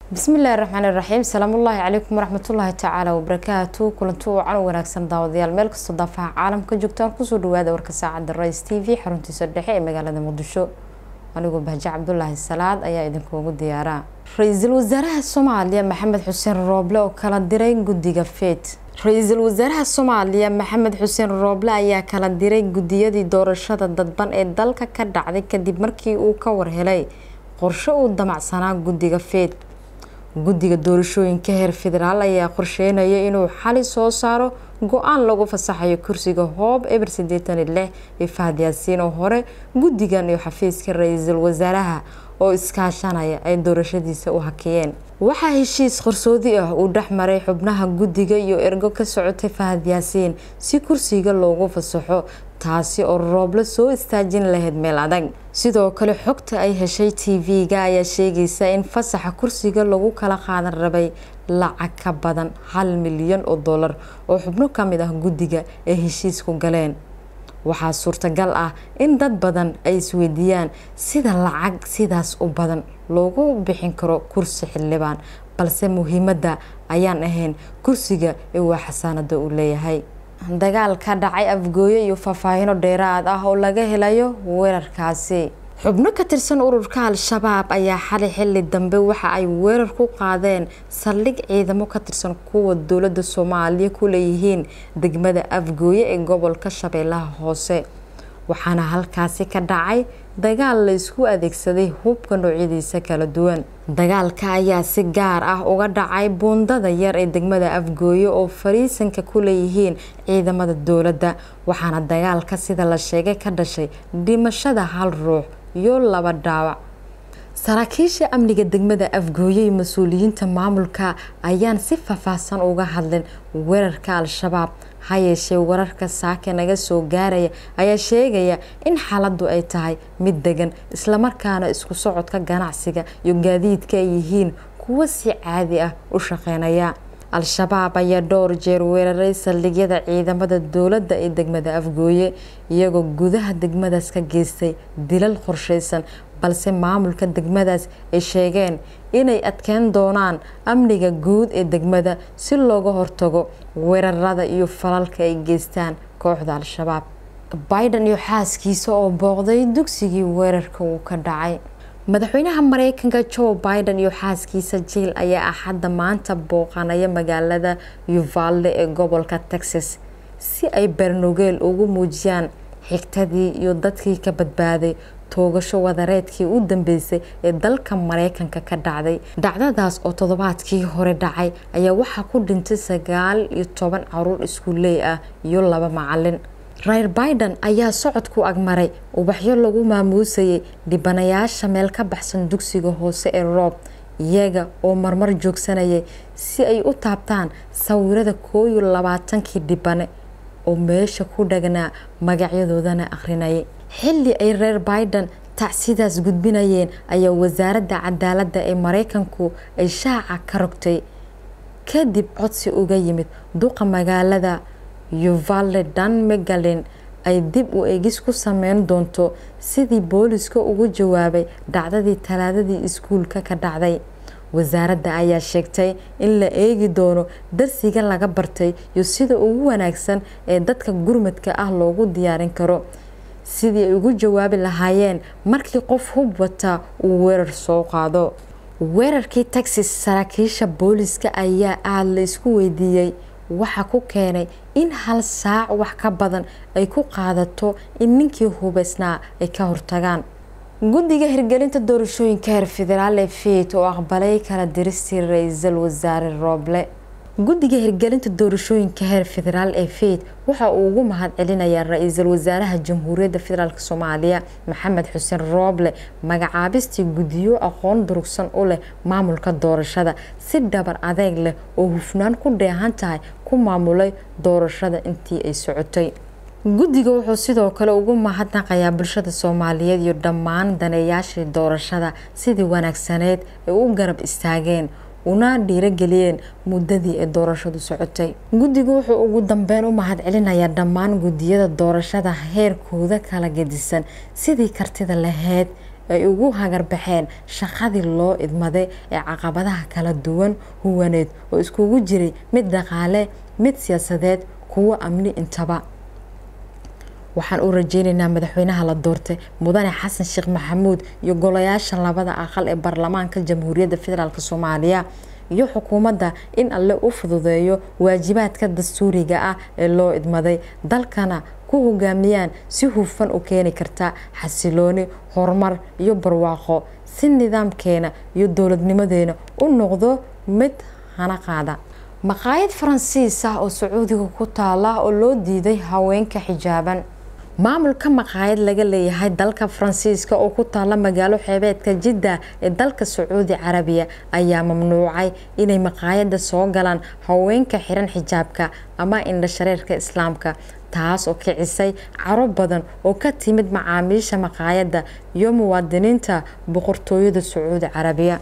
bismillahi raxmaan iraxiim salaamullaahi calaykum waraxmatullaahi tacaala wabarakaatu kulanti wacan wanaagsan daawadayaal meel kastoo daafaha caalamka joogtaan kusoo dhawaada warka saacadda rais t v xaruntiisa dhexe ee magaalada muqdisho anigoo bahje cabdulaahi salaad ayaa idinkuugu diyaaraa ra-iisul wasaaraha soomaaliya maxamed xuseen rooble oo kala diray guddiga feet ra-iisul wasaaraha soomaaliya maxamed xuseen rooble ayaa kala diray guddiyadii doorashada dadban ee dalka ka dhacday kadib markii uu ka warhelay qorshe uu damacsanaa guddiga feet guddiga doorashooyinka heer federaal ayaa qorsheynaya inuu xali soo saaro go-aan lagu fasaxayo kursiga hoob eber sideetan iyo lix iyo fahad yaasiin oo hore guddigan iyo xafiiska ra-iisul wasaaraha oo iskaashanaya ay doorashadiisa u hakiyeen waxaa heshiis qarsoodi ah uu dhex maray xubnaha guddiga iyo ergo ka socotay fahad yaasiin si kursiga loogu fasaxo taasi oo rooble soo istaajin lahayd meel adag sidoo kale xogta ay heshay t v-ga ayaa sheegaysa in fasaxa kursiga lagu kala qaadan rabay lacag ka badan hal milyan oo dollar oo xubno ka mid ah guddiga ay heshiisku galeen waxaa suurtagal ah in dad badan ay isweydiiyaan sida lacag sidaas u badan loogu bixin karo kursi xildhibaan balse muhiimadda ayaan ahayn kursiga ee waa xasaanada uu leeyahay dagaal ka dhacay afgooye iyo faahfaahino dheeraad ah oo laga helayo weerarkaasi xubno ka tirsan ururka al-shabaab ayaa xali xili dambe waxa ay weerar ku qaadeen saldhig ciidamo ka tirsan kuwa dowladda soomaaliya ku leeyihiin degmada afgooye ee gobolka shabeellaha hoose waxaana halkaasi ka dhacay dagaal la isku adeegsaday hubka noocyadiisa kala duwan dagaalka ayaa si gaar ah uga dhacay buundada yar ee degmada afgooye oo fariisanka ku leeyihiin ciidamada dowladda waxaana dagaalka sida la sheegay ka dhashay dhimashada hal ruux iyo laba dhaawac saraakiisha amniga degmada afgooye iyo mas-uuliyiinta maamulka ayaan si faahfaahsan uga hadlin weerarka al-shabaab ha yeeshee wararka saake naga soo gaaraya ayaa sheegaya in xaaladdu ay tahay mid degan islamarkaana isku socodka ganacsiga iyo gaadiidka ay yihiin kuwo si caadi ah u shaqeynaya al-shabaab ayaa dhowr jeer weeraray saldhigyada ciidamada dowladda ee degmada afgooye iyagoo gudaha degmadaas ka geystay dilal qorsheysan balse maamulka degmadaas ay sheegeen inay adkeyn doonaan amniga guud ee degmada si looga hortago weerarada iyo falalka ay geystaan kooxda al-shabaab biden iyo xaaskiisa oo booqday dugsigii weerarka uu ka dhacay madaxweynaha mareykanka joe biden iyo xaaskiisa jiil ayaa axadda maanta booqanaya magaalada uvalde ee gobolka texas si ay bernogeel ugu muujiyaan xigtadii iyo dadkii ka badbaaday toogasho wadareedkii u dambeysay ee dalka mareykanka ka dhacday dhacdadaas oo toddobaadkii hore dhacay ayaa waxaa ku dhintay sagaal iyo toban caruur iskuuley ah iyo laba macalin reer biden ayaa socodku agmaray ubaxyo lagu maamuusayay dhibanayaasha meel ka baxsan dugsiga hoose ee roob iyaga oo marmar joogsanayay si ay u taabtaan sawirada koo iyo labaatankii dhibane oo meesha ku dhagnaa magacyadoodana akhrinayay xilli ay reer biden tacsidaas gudbinayeen ayaa wasaaradda cadaaladda ee mareykanku ay shaaca ka rogtay kadib codsi uga yimid duqa magaalada uvalde dan megalin ay dib u egis ku sameyn doonto sidii booliska ugu jawaabay dhacdadii talaadadii iskuulka ka dhacday wasaaradda ayaa sheegtay in la eegi doono darsiga laga bartay iyo sida ugu wanaagsan ee dadka gurmadka ah loogu diyaarin karo sidii ay ugu jawaabi lahaayeen markii qof hub wataa uu weerar soo qaado weerarkii texas saraakiisha booliska ayaa aada la isku weydiiyey waxaa ku keenay in hal saac wax ka badan ay ku qaadato in ninkii hubeysnaa ay ka hortagaan guddiga hirgelinta doorashooyinka heer federaal ee fiit oo aqbalay kala diristii ra-iisul wasaare rooble guddiga hirgelinta doorashooyinka heer federaal ee fiit waxa uu ugu mahad celinayaa ra-iisul wasaaraha jamhuuriyadda federaalk soomaaliya maxamed xuseen rooble magacaabistii guddiyo aqoon durugsan u leh maamulka doorashada si dhabar adeeg leh oo hufnaan ku dheehan tahay ku maamulay doorashada intii ay socotay guddiga wuxuu sidoo kale ugu mahadnaqayaa bulshada soomaaliyeed iyo dhammaan daneeyaashii doorashada sidii wanaagsaneed ay u garab istaageen una dhiirageliyeen muddadii ay doorashadu socotay guddigu wuxuu ugu dambeyn u mahad celinayaa dhammaan guddiyada doorashada heerkooda kala gedisan sidii kartida laheyd ay ugu hagarbaxeen shaqadii loo idmaday ee caqabadaha kala duwan huwaneed oo iskugu jiray mid dhaqaale mid siyaasadeed kuwo amni intaba waxaan u rajeyneynaa madaxweynaha la doortay mudane xasan sheekh maxamuud iyo golayaasha labada aqal ee baarlamaanka jamhuuriyadda federaalk soomaaliya iyo xukuumadda in alle u fududeeyo waajibaadka dastuuriga ah ee loo idmaday dalkana ku hogaamiyaan si hufan u keeni karta xasilooni horumar iyo barwaaqo si nidaamkeena iyo dowladnimadeena u noqdo mid hana qaada maqaayad faransiis ah oo sacuudiga ku taala oo loo diiday haweenka xijaaban maamulka maqaayad laga leeyahay dalka faransiiska oo ku taala magaalo xeebeedka jidda ee dalka sacuudi carabiya ayaa mamnuucay inay maqaayada soo galaan haweenka xiran xijaabka ama indhashareerka islaamka taas oo kicisay caro badan oo ka timid macaamiisha maqaayadda iyo muwaadiniinta boqortooyada sacuudi carabiya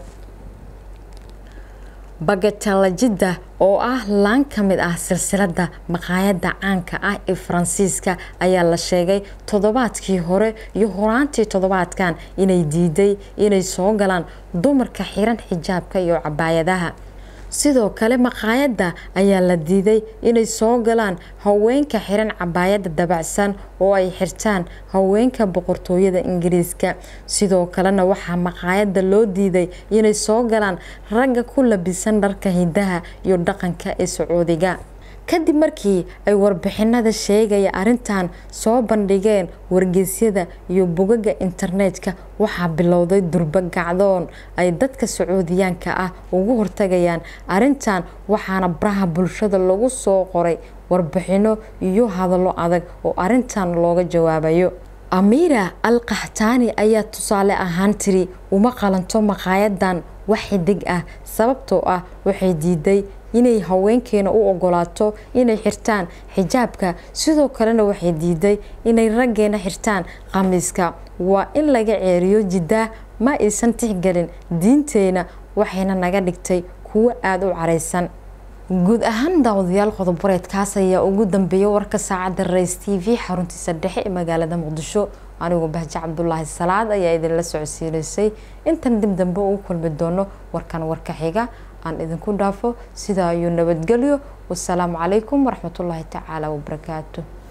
bagatala jidda oo ah laan ka mid ah silsilada maqaayadda caanka ah ee faransiiska ayaa la sheegay toddobaadkii hore iyo horaantii toddobaadkan inay diiday inay soo galaan dumarka xiran xijaabka iyo cabaayadaha sidoo kale maqaayadda ayaa la diiday inay soo galaan haweenka xiran cabaayadda dabacsan oo ay xirtaan haweenka boqortooyada ingiriiska sidoo kalena waxaa maqaayadda loo diiday inay soo galaan ragga ku labisan dharka hidaha iyo dhaqanka ee sacuudiga kadib markii ay warbixinada sheegaya arrintan soo bandhigeen wargeysyada iyo bogaga internetka waxaa bilowday durba gacdoon ay dadka sacuudiyaanka ah ugu hortagayaan arrintan waxaana baraha bulshada lagu soo qoray warbixino iyo hadallo adag oo arrintan looga jawaabayo amiira al kahtaani ayaa tusaale ahaan tiri uma qalanto maqaayadan wax xidig ah sababtoo ah waxay diiday inay haweenkeena u ogolaato inay xirtaan xijaabka sidoo kalena waxay diiday inay raggeena xirtaan khamiiska waa in laga ceeriyo jiddaa ma aysan tixgelin diinteena waxayna naga dhigtay kuwo aada u caraysan guud ahaan daawadayaal qodobareedkaas ayaa ugu dambeeyay warka saacadda rays t v xaruntiisa dhexe ee magaalada muqdisho anigu bahje cabdulaahi salaad ayaa idinla socodsiinaysay intan dib dambe ugu kulmi doono warkan warka xiga aan idinku dhaafo sidaa iyo nabadgelyo wasalaamu calaykum waraxmatullaahi tacaala wabarakaatu